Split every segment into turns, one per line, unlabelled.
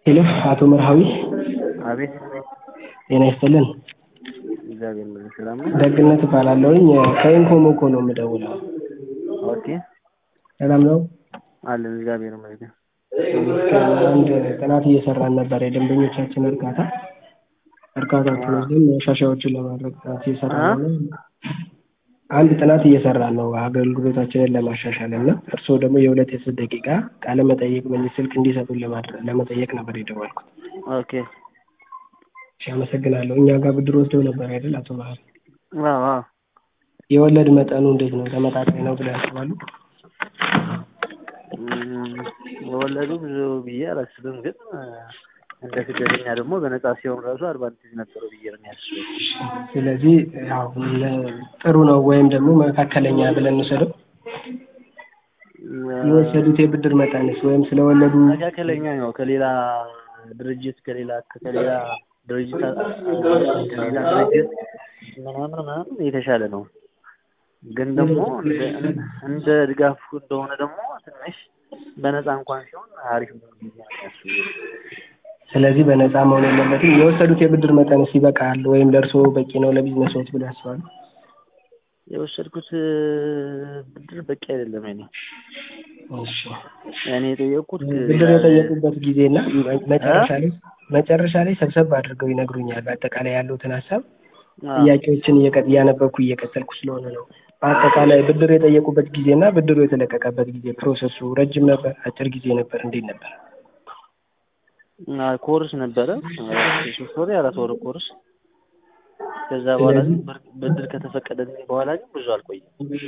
ሄሎ አቶ መርሃዊ
አቤት
ጤና ይስጥልን።
እግዚአብሔር ይመስገን ሰላም ነው።
ደግነት እባላለሁኝ ከኢንኮሞኮ ነው የምደውለው።
ኦኬ
ሰላም ነው?
አለን እግዚአብሔር ይመስገን።
አንድ ጥናት እየሰራን ነበር የደንበኞቻችን እርካታ እርካታችን ወስደን ማሻሻያዎችን ለማድረግ ጥናት እየሰራን ነው። አንድ ጥናት እየሰራን ነው አገልግሎታችንን ለማሻሻል እና እርስዎ ደግሞ የሁለት የሶስት ደቂቃ ቃለ መጠይቅ በዚህ ስልክ እንዲሰጡን ለማድረግ ለመጠየቅ ነበር የደወልኩት።
ኦኬ
እሺ አመሰግናለሁ። እኛ ጋር ብድር ወስደው ነበር አይደል አቶ ባህር?
አዎ አዎ
የወለድ መጠኑ እንዴት ነው? ተመጣጣኝ ነው ብለው ያስባሉ?
እም፣ ወለዱ ብዙ ብዬ አላስብም፣ ግን እንደ ስደተኛ ደግሞ በነጻ ሲሆን ራሱ አድቫንቴጅ ነበረው ብዬ ነው የሚያስበው።
ስለዚህ ያው ጥሩ ነው ወይም ደግሞ መካከለኛ ብለን እንውሰደው። የወሰዱት የብድር መጠንስ ወይም ስለወለዱ
መካከለኛ ነው። ከሌላ ድርጅት ከሌላ ከሌላ ድርጅት ከሌላ ድርጅት ምናምን ምናምን የተሻለ ነው። ግን ደግሞ እንደ እንደ ድጋፍ እንደሆነ ደግሞ ትንሽ በነፃ እንኳን ሲሆን አሪፍ ነው ብዬ ነው የሚያስበው።
ስለዚህ በነፃ መሆን የለበትም። የወሰዱት የብድር መጠንስ ይበቃል ወይም ለእርስዎ በቂ ነው ለቢዝነስዎት ብለው ያስባሉ?
የወሰድኩት ብድር በቂ አይደለም። እኔ
እሺ
እኔ የጠየቅኩት
ብድር የጠየቁበት ጊዜና መጨረሻ ላይ መጨረሻ ላይ ሰብሰብ አድርገው ይነግሩኛል። በአጠቃላይ ያሉትን ሀሳብ ጥያቄዎችን እየቀ- እያነበብኩ እየቀጠልኩ ስለሆነ ነው። በአጠቃላይ ብድር የጠየቁበት ጊዜና ብድሩ የተለቀቀበት ጊዜ ፕሮሰሱ ረጅም ነበር፣ አጭር ጊዜ ነበር፣ እንዴት ነበር?
ኮርስ ነበረ ሶስት ወር የአራት ወር ኮርስ። ከዛ በኋላ ግን ብር- ብድር ከተፈቀደልኝ በኋላ ግን ብዙ አልቆየም።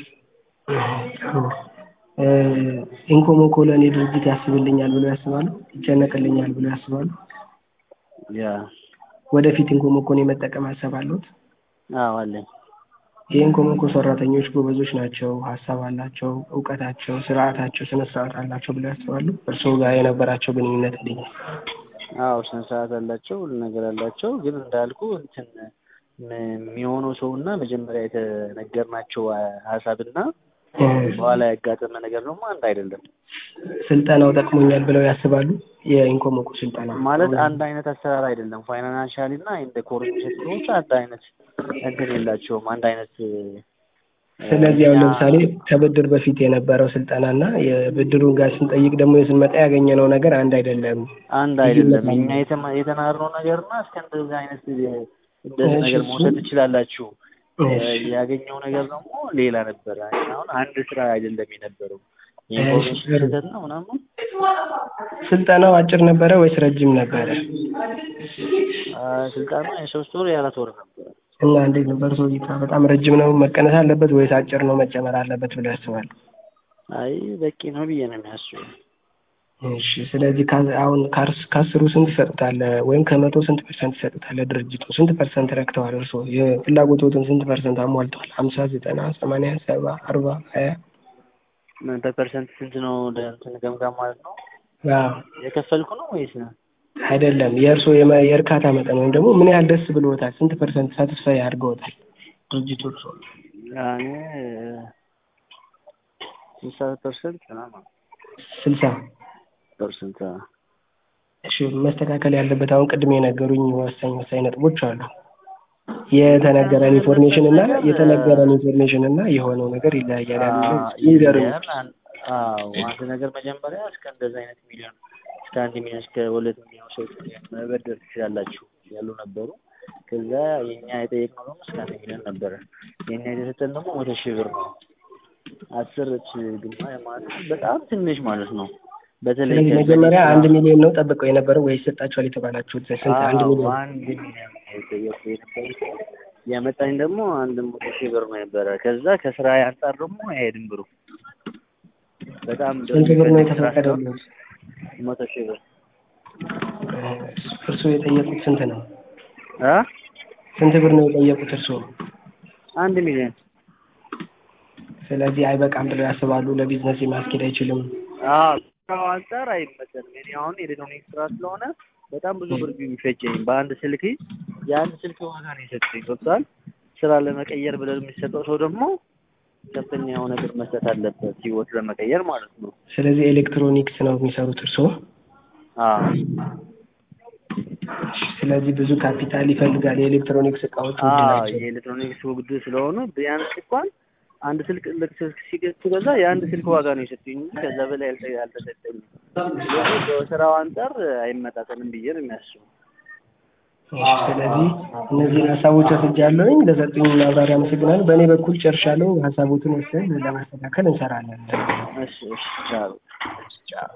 እ ኢንኮሞኮ ለእኔ ድርጅት ያስብልኛል ብሎ ያስባሉ? ይጨነቅልኛል ብሎ ያስባሉ?
ያ
ወደፊት ኢንኮሞኮን የመጠቀም ሀሳብ አለዎት?
አዎ አለኝ።
የኢንኮሞኮ ሰራተኞች ጎበዞች ናቸው፣ ሀሳብ አላቸው፣ እውቀታቸው፣ ስርዓታቸው፣ ስነ ስርዓት አላቸው ብለው ያስባሉ? እርስዎ ጋር የነበራቸው ግንኙነት እንዴት ነው?
አዎ ስነ ስርዓት አላቸው፣ ሁሉ ነገር አላቸው። ግን እንዳልኩ እንትን ም- የሚሆነው ሰውና መጀመሪያ የተነገርናቸው ሀሳብና በኋላ ያጋጠመ ነገር ደግሞ አንድ አይደለም።
ስልጠናው ጠቅሞኛል ብለው ያስባሉ? የኢንኮሞኮ ስልጠና
ማለት አንድ አይነት አሰራር አይደለም። ፋይናንሻሊ እና እንደ ኮር የሚሰጡት አንድ አይነት እንትን የላቸውም። አንድ አይነት
ስለዚህ አሁን ለምሳሌ ከብድር በፊት የነበረው ስልጠና እና የብድሩን ጋር ስንጠይቅ ደግሞ ስንመጣ ያገኘነው ነገር አንድ አይደለም።
አንድ አይደለም። እኛ የተማ- የተማርነው ነገርና እስከ እንደዚህ አይነት እንደዚህ ነገር መውሰድ ትችላላችሁ ያገኘው ነገር ደግሞ ሌላ ነበረ። አሁን አንድ ስራ አይደለም የነበረው የኢንፎርሜሽን ስህተት ነው ምናምን።
ስልጠናው አጭር ነበረ ወይስ ረጅም ነበረ?
አ፣ ስልጠና የሶስት ወር የአራት ወር ነበረ።
እና እንዴት ነው በእርስዎ እይታ በጣም ረጅም ነው መቀነስ አለበት ወይስ አጭር ነው መጨመር አለበት ብለው ያስባሉ?
አይ በቂ ነው ብዬ ነው የሚያስበው።
እሺ ስለዚህ ከ- አሁን ከአርስ- ከአስሩ ስንት ይሰጡታል ወይም ከመቶ ስንት ፐርሰንት ይሰጡታል? ድርጅቱ ስንት ፐርሰንት ረክተዋል? እርስዎ የፍላጎቶትን ስንት ፐርሰንት አሟልተዋል? ሀምሳ ዘጠና ሰማንያ ሰባ አርባ ሀያ
በፐርሰንት ስንት ነው ወደ እንትን ገምጋም ማለት ነው
አዎ
የከፈልኩ ነው ወይስ ነው?
አይደለም የእርስዎ የመ- የእርካታ መጠን ወይም ደግሞ ምን ያህል ደስ ብሎታል? ስንት ፐርሰንት ሳትስፋይ አድርገውታል ድርጅቱ እርስዎ?
እኔ ስልሳ ፐርሰንት ምናምን
ስልሳ
ፐርሰንት
እሺ መስተካከል ያለበት አሁን ቅድም የነገሩኝ ወሳኝ ወሳኝ ነጥቦች አሉ። የተነገረን ኢንፎርሜሽን እና የተነገረን ኢንፎርሜሽን እና የሆነው ነገር ይለያያል። ያሉ ይንገሩኝ።
አዎ አንድ ነገር መጀመሪያ እስከ እንደዚህ አይነት ሚሊዮን እስከ አንድ ሚሊዮን እስከ ሁለት ሚሊዮን ሰዎች መበደር ትችላላችሁ ያሉ ነበሩ። ከዛ የኛ የጠየቅነው ደግሞ እስከ አንድ ሚሊዮን ነበረ። የኛ የተሰጠን ደግሞ መቶ ሺህ ብር ነው። አስር ሺህ ግማ ማለት ነው በጣም ትንሽ ማለት ነው። በተለይ
ስለዚህ
ከዛ
መጀመሪያ
ሌላ-
አንድ ሚሊዮን ነው ጠብቀው የነበረው ወይስ ሰጣችኋል የተባላችሁት ስንት? አንድ
አዎ፣
ሚሊዮን
አንድ ሚሊዮን የጠየቁ የነበሩት ያመጣኝ ደግሞ አንድ መቶ ሺህ ብር ነው ነበረ። ከዛ ከስራ አንጻር ደግሞ አይሄድም ብሩ በጣም
ስንት ብር ነው የተፈቀደልዎት?
መቶ ሺህ ብር
እርስዎ የጠየቁት ስንት ነው?
አ
ስንት ብር ነው የጠየቁት እርስዎ?
አንድ ሚሊዮን
ስለዚህ አይበቃም ብለው ያስባሉ? ለቢዝነስ ማስኬድ አይችልም?
አዎ ከስራው አንጻር አይመጠንም። እኔ አሁን ኤሌክትሮኒክስ ስራ ስለሆነ በጣም ብዙ ብር የሚፈጀኝ በአንድ ስልክ የአንድ ስልክ ዋጋ ነው የሰጠኝ ገብቷል። ስራ ለመቀየር ብለን የሚሰጠው ሰው ደግሞ ከፍተኛ የሆነ ብር መስጠት አለበት ህይወት ለመቀየር ማለት ነው።
ስለዚህ ኤሌክትሮኒክስ ነው የሚሰሩት እርስዎ?
አዎ
ስለዚህ ብዙ ካፒታል ይፈልጋል። የኤሌክትሮኒክስ እቃዎች ውድ
አዎ
ናቸው።
የኤሌክትሮኒክስ ውድ ስለሆኑ ቢያንስ እንኳን አንድ ስልክ ልክ ስልክ ሲገዛ የአንድ ስልክ ዋጋ ነው የሰጡኝ እንጂ ከዛ በላይ አልተ- አልተሰጠኝም። ስለዚህ በስራው አንጻር አይመጣጠንም ብዬ ነው የሚያስበው።
እሺ፣ ስለዚህ እነዚህን ሀሳቦች ወስጃለሁኝ። ለሰጡኝ ማብራሪያ አመሰግናለሁ። በእኔ በኩል ጨርሻለሁ። ሀሳቦትን ወስደን ለማስተካከል እንሰራለን።
እሺ እሺ ቻው።
ቻው።